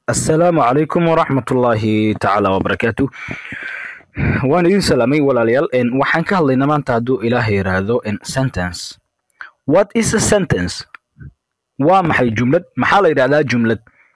assalaamu calaykum waraxmatullaahi tacaala wabarakaatu waan idin salaamay walaalayaal En, waxaan ka hadlaynaa maanta hadduu ilaahay yidhaahdo en, sentence what is a sentence waa maxay jumlad maxaa la yidhahdaa jumlad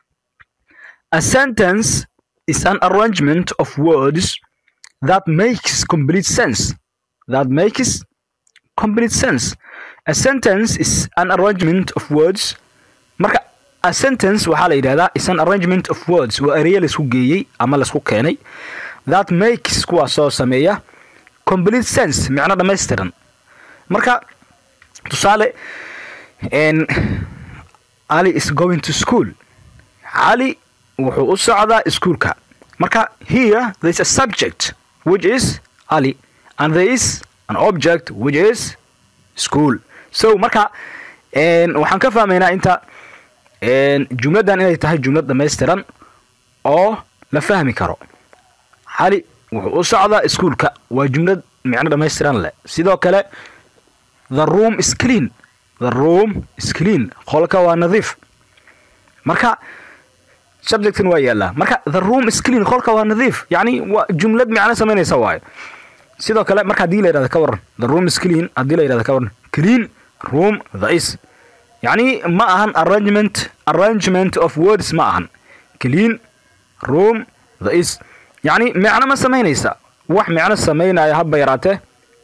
a sentence is an arrangement of words that makes complete sense that makes complete sense a sentence is an arrangement of words marka a sentence waxaa la yidhahdaa is an arrangement of words waa ereya laisku geeyey ama laisku keenay that makes kuwaasoo sameeya complete sense micno dhammaystiran marka tusaale en ali is going to school cali wuxuu u socdaa iskuulka marka here there is a subject which is ali and there is an object which is school so marka en waxaan ka fahmaynaa inta en jumladdan inay tahay jumlad dhammaystiran oo la fahmi karo cali wuxuu u socdaa iskuulka waa jumlad micno dhammaystiran leh sidoo kale the room is clean the room is clean qolka waa nadiif marka subjectan waa yaallaa marka the room is clean qolka waa nadiif yacni waa jumlad micno samaynaysa waayo sidoo kale marka haddii la yidhahda ka waran the room is clean haddii la yidhahda ka waran clean room the is yacni ma ahan arrangement arrangement of words ma ahan clean room the is yacni micno ma samaynaysa wax micno samaynaya haba yaraatee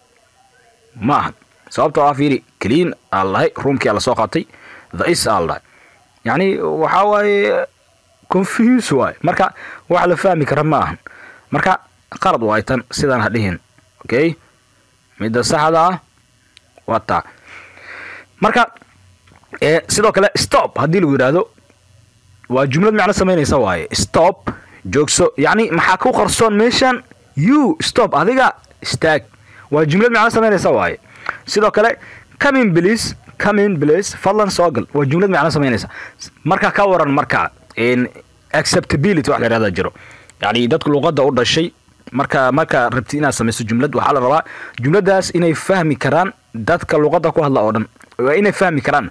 ma ahan sababtoo ah fiiri clean aa lahay roomkii aa lasoo qaatay the is aa lahay yacni waxaa waaye confuse waaye marka wax la fahmi kara ma ahan marka qalad waay tan sidaan ha dhihin okay midda saxda ah waa taa marka ee sidoo kale stop haddii lagu yidhaahdo waa jumlad macno samaynaysa waaye stop joogso yacni maxaa ku qarsoon meeshan you stop adiga istaag waa jumlad macno samaynaysa waaye sidoo kale comin please comin please fadlan soo gal waa jumlad macno samaynaysa marka ka waran marka in acceptability wax la yidhahda jiro yacni dadka luqadda u dhashay marka marka rabti inaad samayso jumlad waxaa la rabaa jumladdaas inay fahmi karaan dadka luqadda ku hadla oo dhan waa inay fahmi karaan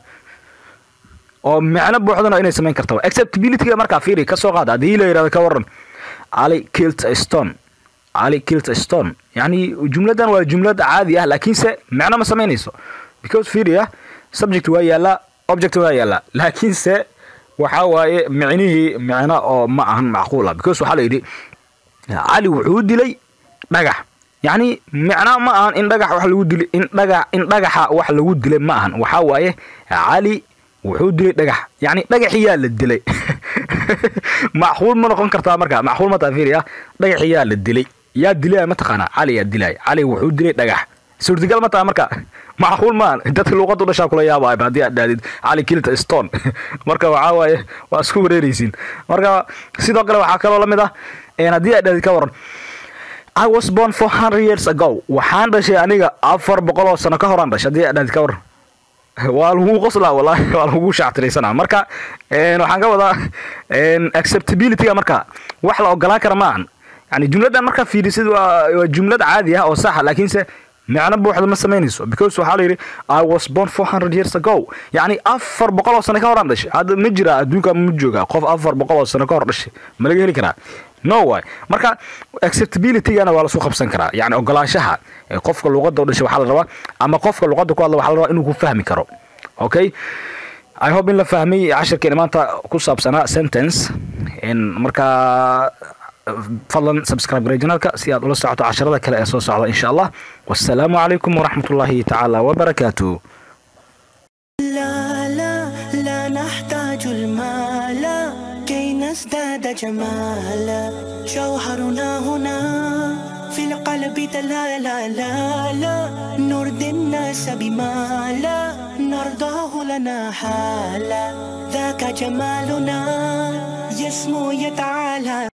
oo micno buuxdana inay samayn karta acceptabilityga markaa fiiri ka soo qaada haddii la yidhahdo ka waran ali kilt a stone ali kilt a stone yacni jumladdan waa jumlad caadi ah laakiinse micno ma samaynayso because fiiri ah subject waa yaallaa object waa yaallaa laakiinse waxaa waaye micnihii micno oo ma ahan macquul ah because waxaa la yidhi cali wuxuu dilay dhagax yacni micno ma ahan in dhagax wax lagu dilay in dhagax in dhagaxa wax lagu dilay ma ahan waxaa waaye cali wuxuu dilay dhagax yacni dhagaxiyaa la dilay macquul ma noqon kartaa marka macquul ma taa fiiriya dhagaxiyaa la dilay yaa dilaya mataqaanaa cali yaa dilay cali wuxuu dilay dhagax suurtagal ma taha marka macquul maan dadka luuqadda u dhashaa kula yaabaa haddii aad dhahdid cali kilta stone marka waxaa waaye waa isku wareeraysiin marka sidoo kale waxaa kaloo la mid ah haddii aad dhahdid ka waran I was born four hundred years ago waxaan dhashay aniga afar boqol oo sano ka horaan dhashay haddii aad dhahdid ka waran waa lagu qoslaa wallahi waa lagu shaactiraysanaa marka waxaan ka wadaa acceptabilityga marka wax la ogolaan kara maahan yani jumladdan markaa fiirisid waa waa jumlad caadi ah oo saxa laakiinse micno buuxda ma samaynayso because waxaa la yidhi i was born four hundred years ago yacni afar boqol oo sano ka horaan dhashay hadda ma jira adduunka ma jooga qof afar boqol oo sano ka hor dhashay ma laga heli karaa no way marka acceptabilitygana waa lasu qabsan karaa yani ogolaanshaha qofka luqadda u dhashay waxaa la rabaa ama qofka luqadda ku hadla waxaa la rabaa inuu ku fahmi karo okay i hope in la fahmay cashirkeena maanta ku saabsanaa sentence markaa fadlan subscribe garay janaalka si aad ula socoto casharada kale ee soo socda insha allah wassalaamu calaykum waraxmat ullaahi tacaala wabarakaatu لا لا لا نحتاج المال كي نزداد جمالا جوهرنا هنا في القلب تلالا لا لا نرضي الناس بما لا نرضاه لنا حالا ذاك جمالنا يسمو يتعالى